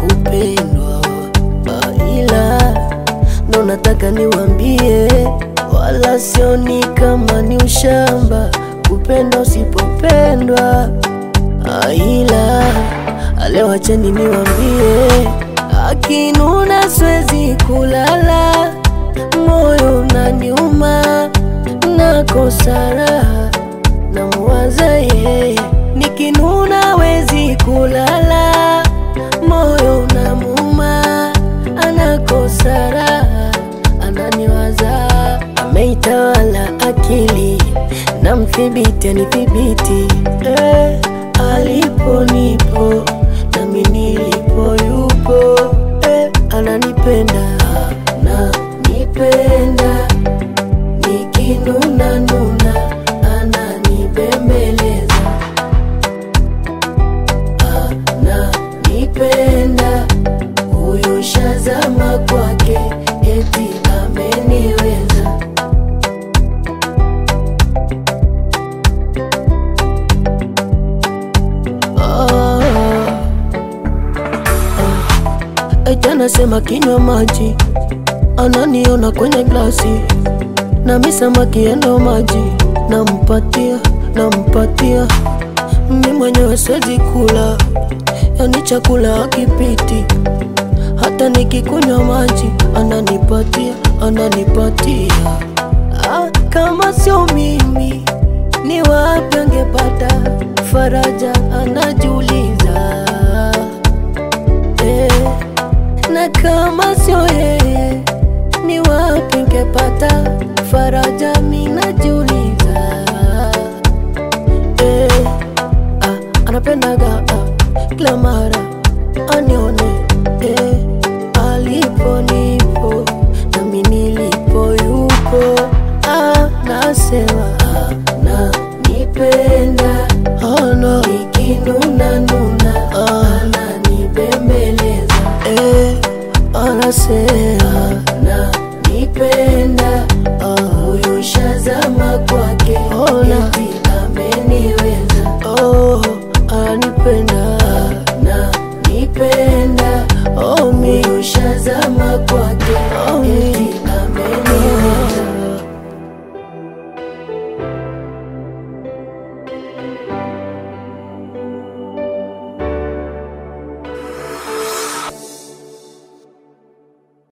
kupendwa, Ah, ila ndo nataka niwambie, wala sioni kama ni ushamba kupenda usipopendwa, Ah, ila leo acheni niwambie, akinuna siwezi kulala, moyo unaniuma, nakosa raha namuwaza yeye, nikinuna wezi kulala, moyo unamuuma, anakosa raha, ananiwaza, ameitawala akili, na mthibiti anithibiti, eh, alipo nipo, nami nilipo yupo, eh, ananipenda, ananipenda nikinuna nuna ananibembeleza ananipenda huyu shazama kwake eti ameniweza Ah, ah. Eti anasema kinywa maji ananiona kwenye glasi nami samaki endo maji nampatia nampatia mi mwenyewe siwezi kula yani chakula akipiti hata nikikunywa maji ananipatia ananipatia ah, kama sio mimi ni wapi angepata faraja anajiuliza eh, na kama sio yeye ni wapi ngepata faraja minajiuliza eh, ah, anapendaga ah, kila mara anione eh, alipo nipo nami nilipo yupo ah, nasema ah, nanipenda ana nikinuna nuna ananibembeleza eh, anasema